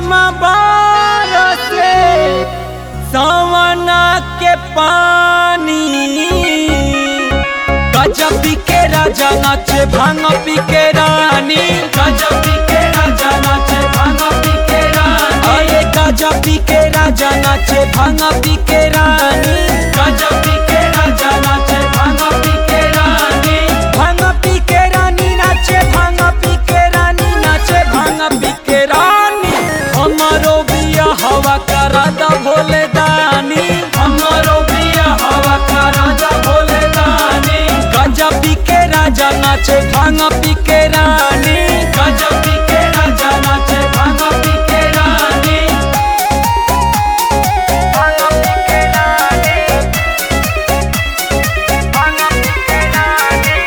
झम से सवना के पानी गजब पी के राजा नाचे भांग पी के रानी गजब पी के राजा नाचे भांग पी के रानी अरे गजब पी के राजा नाचे भांग पी के रानी गजब पी के राजा नाचे भांग पी के रानी भांग पी के रानी नाचे भांग पी के रानी नाचे भांग पी के रानी हमारो बिया हवा करा दा भोले दानी हमारो बिया हवा करा दा भोले दानी गंजा पी के राजा नाचे भांग पी के रानी गंजा पी के राजा नाचे भांग पी के रानी भांग पी के रानी भांग पी के रानी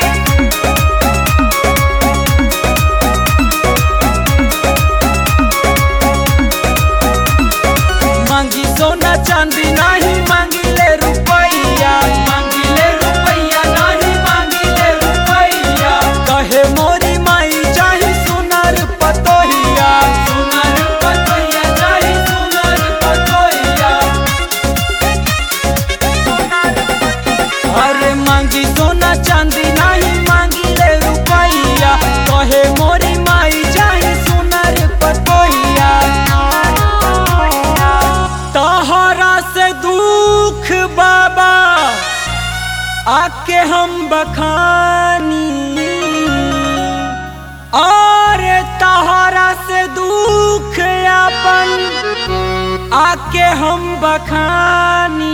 मांगी सोना चांदी नहीं मांगिले रुपैया मांगिले रुपैया नहीं मांगिले रुपैया कहे मोरी माई चाही सुनर पतोहिया सुनर पतोहिया चाही सुनर पतोहिया अरे मांगी सोना चांदी नहीं मांगिले रुपैया कहे मोरी माई चाही सुनर पतोहिया तहरा से दुख बाबा आके हम बखानी और तहरा से दुख अपन आके हम बखानी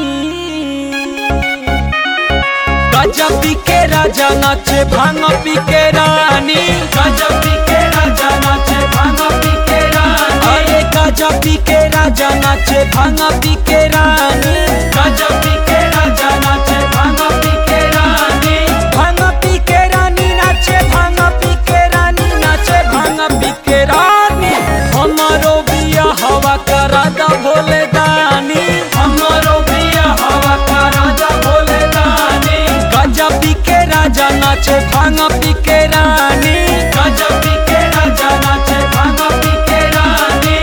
गजब पी के राजा नाचे भांग पी के रानी गजब पी के राजा नाचे भांग पी के रानी अरे गजब पी के राजा नाचे भांग पी के रानी गजब पी के राजा नाचे भांग पी के रानी भांग पी के रानी नाचे भांग पी के रानी नाचे भांग पी के रानी हमारो बिया हवा करा दा भोले दानी हमारो बिया हवा करा दा भोले दानी गंजा पी के राजा नाचे भांग पी के रानी गंजा पी के राजा नाचे भांग पी के रानी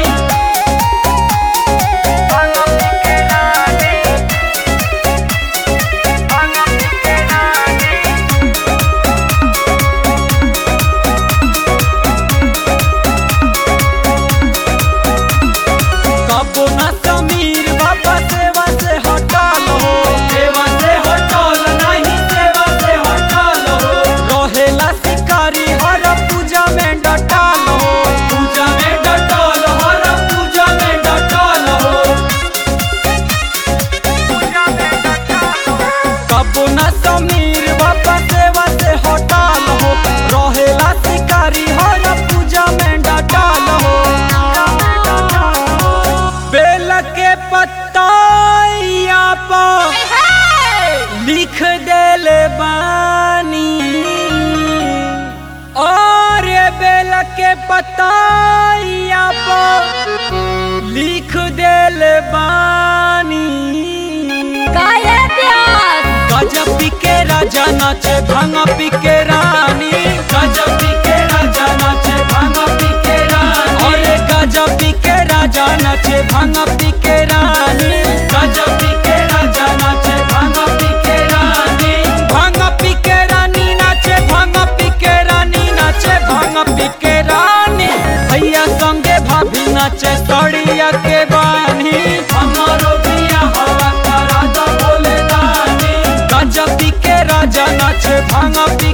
भांग पी के रानी भांग पी के रानी कबो ना समीर बाबा सेवा से हटल हो सेवा से हटल नहीं सेवा से हटल हो रहेला शिकारी हर पूजा में डटल हो पूजा में डटल हर पूजा में डटल हो पूजा में डटल हो कबो ना समीर बाबा सेवा से हटल हो रहेला शिकारी हर पूजा में डटल हो बेल के पत्ताइया पर लिख देले बानी और ये बेल के पत्ताइया पर लिख देले बानी काहे प्यास गजब पी के राजा नाचे भांग पी के रानी गजब पी के राजा नाचे भांग पी के रानी अरे गजब पी के राजा नाचे भांग पी के रानी गजब पी के राजा नाचे भांग पी के रानी भांग पी के रानी नाचे भांग पी के रानी नाचे भांग पी के रानी भैया संगे भाभी नाचे सड़िया के बानी हमारो बिया हवा करा दा बोले दानी गंजा पी के राजा नाचे भांग पी